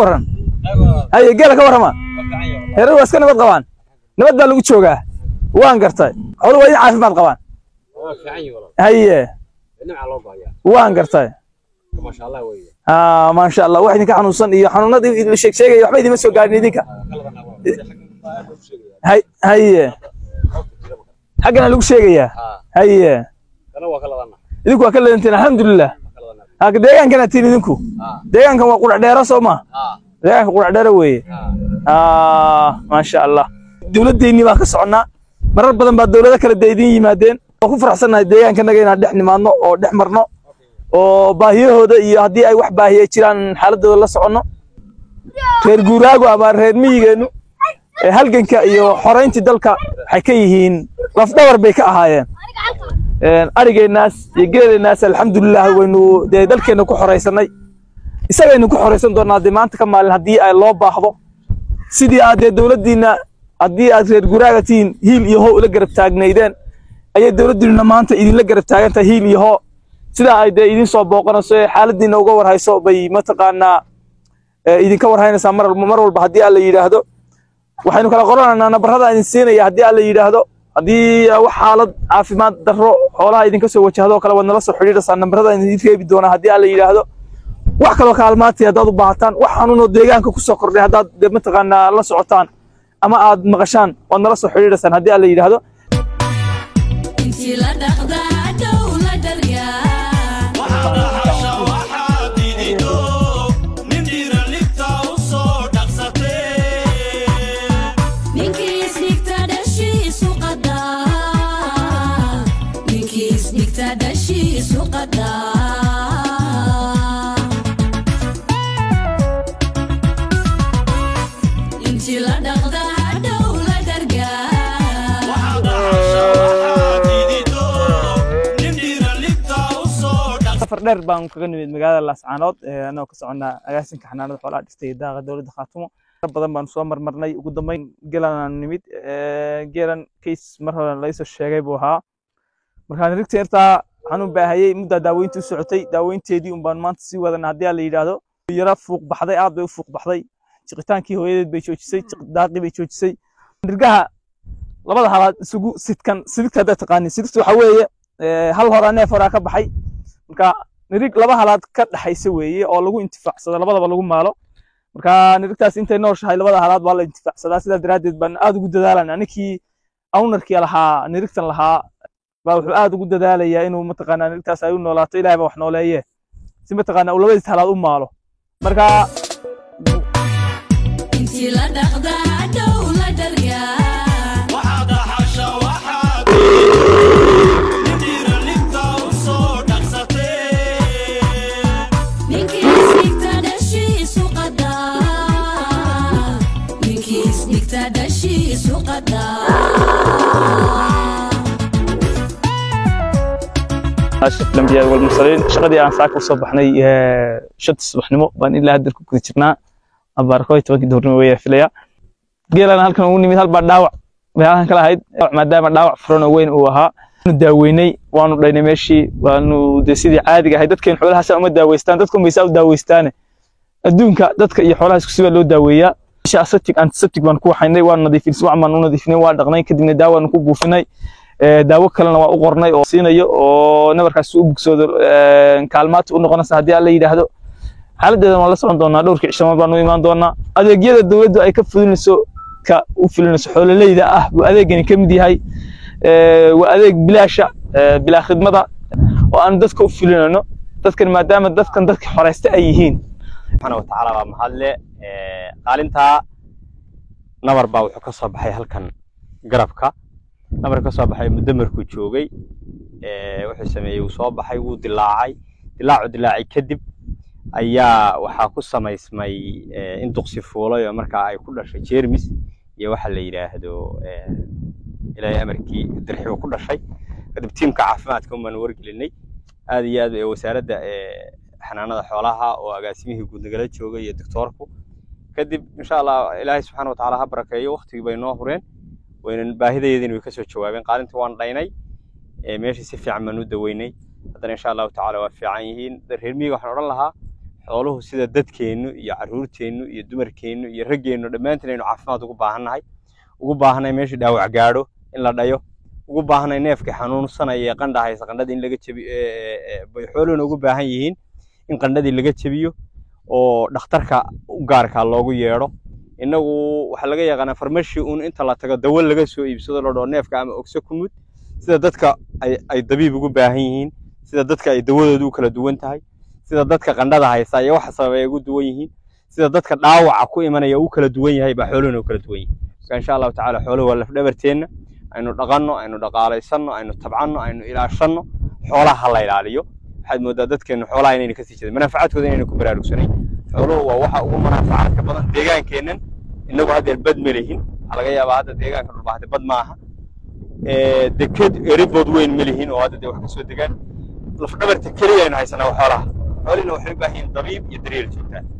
waran haye geela ka warrama heerar waa iska nabad qabaan nabad baa lagu joogaa waan gartay xooluhu waa idin caafimaad qabaan haye waan gartay maasha allah wax idinka xanuunsan iyo xanuunadii idin sheeg sheegaya waxba idima soo gaadhin idinka hay- haye xaggana lagu sheegayaa haye idinku waa ka leedantiin alxamdulilah haka deegaankana tiin idinku deegaankan waa qurac dheero soo ma deegaanka qurac dheero weeye maasha allah dowladdeennii baan ka soconnaa marar badan baa dowlado kale dee idin yimaadeen waan ku faraxsannahay deegaankanaga inaan dhex nimaadno oo dhex marno oo baahiyahooda iyo haddii ay wax baahiya jiraan xaaladooda la soconno reer guuraagu ama reer miyigeennu ee halganka iyo xorayntii dalka waxay ka yihiin lafdhabar bay ka ahaayeen Een, arigeennaas iyo geeleennaas alxamdulilah waynu dee dalkeenna ku xoraysanay isagaynu ku xoraysan doonaa dee maanta ka maalin haddii ay loo baahdo sidii aad dee dowladdiinna haddii aad reer guraaga tihiin hiil iyo hoo ula garab taagnaydeen ayay dowladdiinna maanta idinla garab taagan tahay hiil iyo hoo sidaa ay dee idin soo booqanayso ee xaaladdiinna uga warhayso bay mataqaanaa ee idinka warhaynaysaa mar walba mar walba haddii alla yidhaahdo waxaynu kala qoranaynaa nabarrada idin siinaya haddii alla yidhaahdo haddii wax xaalad caafimaad darro xoolaha idinka soo wajahdo oo kale waad nala soo xidhiidhaysaa nabarrada idin reebi doonaa haddii alla yidhaahdo wax kaloo kaalmaatay haddaad u baahataan wax xanuunoo deegaanka ku soo kordhay haddaad dee mataqaanaa la socotaan ama aad maqashaan waad nala soo xidhiidhaysaan haddii alla yidhaahdo intii la dhaqdaa dhow la dharyaa ninkii isdhigta dhashiisu qadaa ninkii isdhigta dhashiisu qadaa intii la dhaqdaa dhow la dhargaa safar dheer baan kaga nimid magaalada laascaanood ee anagoo ka soconnaa agaasinka xanaanada xoolaha dhistay iyo daaqa dowladda khaatumo mar badan baan soo marmarnay ugu dambeyn geelanaan nimid ee, geelan kays mar hore laysoo sheegay buu ahaa markaan rigta yartaa xanuun baahayey muddaa daaweyntii u socotay daaweynteedii un baan maanta sii wadana haddii la yidhaahdo yara fuuq baxday aad bay u fuuq baxday jiqitaankii hooyadeed bay joojisay jiq daaqii bay joojisay nirgaha labada halaad isugu sidkan sidigta haddaad taqaanin sidigta waxaa weeye ee, hal horaa neef horaa ka baxay marka nirig laba halaad ka dhaxaysa weeye oo lagu intifaacsado labadaba lagu maalo marka nirigtaas intay nooshahay labada halaad waa la intifaacsadaa sidaa daraaddeed baan aad ugu dadaalana ninkii awnarkii lahaa nirigtan lahaa baa wuxuu aad ugu dadaalayaa inuu mataqaanaa nirigtaas ay u noolaato ilaahay baa wax nooleeye si mataqaanaa uu labadiis halaad u maalo marka intii la dhaqdaa dhow la dharyaa ninkii isdhigta dhashiisu qadaa ninkii isdhigta dhashiisu qadaa ashraf lambiyaa walmursaliin shaqadii aan saaka usoo baxnay ee, shanta subaxnimo baan ilaa hadda ku guda jirnaa abaarkooy tobankii duhurnimo weyaa filaya geelan halkan ugu nimid halbaa dhaawac bay halkan kala ahayd maadaama dhaawac furan oo weyn uu ahaa waanu daaweynay waanu dhaynay meeshii waanu dee sidii caadiga ahay dadkeen xoolahaasa uma daaweystaan dadku maysaa u daaweystaane adduunka dadka iyo xoolaha isku sibaa loo daaweeyaa meesha aseptic antiseptic baan ku waxaynay waan nadiifinay subax baan u nadiifinay waa dhaqnay kadibna daawaanu ku buufinay ee, daawo kalena waa u qornay oo siinayo oo nabarkaas u bugsoodo ee, kaalmaad u noqonaysa haddii alla yidhaahdo xaaladdeedan waan la socon doonaa dhowrkii cishamo baan u imaan doonaa adeegyada dowladdu ay ka fulinayso ka u fulinayso xoololeyda ah buu adeegani ka mid yahay ee, waa adeeg bilaasha ee, bilaa khidmada oo aan dadka u fulinayno dadkan maadaama dadkan dadka xoreysta ay yihiin subxaana watacaala waa mahadle Ee, qaalintaa nabar baa wuxuu ka soo baxay halkan garabka nabar ka soo baxay muddo markuu joogay Ee, wuxuu sameeyey wuu soo baxay wuu dilaacay dilaacu dilaacay kadib ayaa waxaa ku samaysmay ee, in duqsi fuulay oo markaa ay ku dhashay jeermis iyo waxa la yidhaahdo ee, ilaahay amarkii dirxi uu ku dhashay kadib tiimka caafimaadka un baanu wargelinay aad iyo aad ee wasaaradda ee, xanaanada xoolaha oo agaasimihii guud nagala joogay iyo doctoorku kadib insha allah ilaahay subxaana watacaala ha barakeeyo waktigii bay noo hureen waynan baahidaydin way kasoo jawaabeen qaalintii waan dhaynay ee, meeshii si fiican baan u daweynay haddana insha allahu tacaala waa fiican yihiin reer miyiga waxaan odhan lahaa xooluhu sida dadkeennu iyo carruurteennu iyo dumarkeennu iyo raggeennu dhammaantiin aynu caafimaad ugu baahannahay ugu baahanay meeshii dhaawac gaadho in la dhayo ugu baahanay neefka xanuunsanaya ee qandha haysa qandhada in laga jebiyo bay xooluhuna ugu baahan yihiin in qandhadii laga jebiyo oo dhakhtarka u gaarkaa loogu yeedho innagu waxaa laga yaqaanaa farmashi uun inta la tago dawo laga soo iibsado la dhao neefka ama ogso ku mud sida dadka ay ay dabiib ugu baahan yihiin sida dadka ay dawadoodu u kala duwan tahay sida dadka qandhada haysta iyo waxa sababay ay ugu duwan yihiin sida dadka dhaawaca ku imanaya uu kala duwan yahay baa xooluhuna u kala duwan yihiin marka insha allahu tacaala xooluhu waa lafdhabarteenna aynu dhaqanno aynu dhaqaalaysanno aynu tabcanno aynu ilaashanno xoolaha ha la ilaaliyo waxaad moodaa dadkeennu xoolaha inayna kasii jeedin manaafacaadkooda inayna ku baraarugsanayn xooluhu waa waxa ugu manaafacaadka badan deegaankeennan innagu haddeer bad ma lihin waxaa laga yaabaa hadda deegaanka dhulbaahate bad maaha deked eribood weyn ma lihin oo hadda dee wax kasoo degaan lafdhabarta keliya aynu haysanaa waa xoolaha xoolihina waxay u baahan yihiin dabiib iyo daryeel joogtaa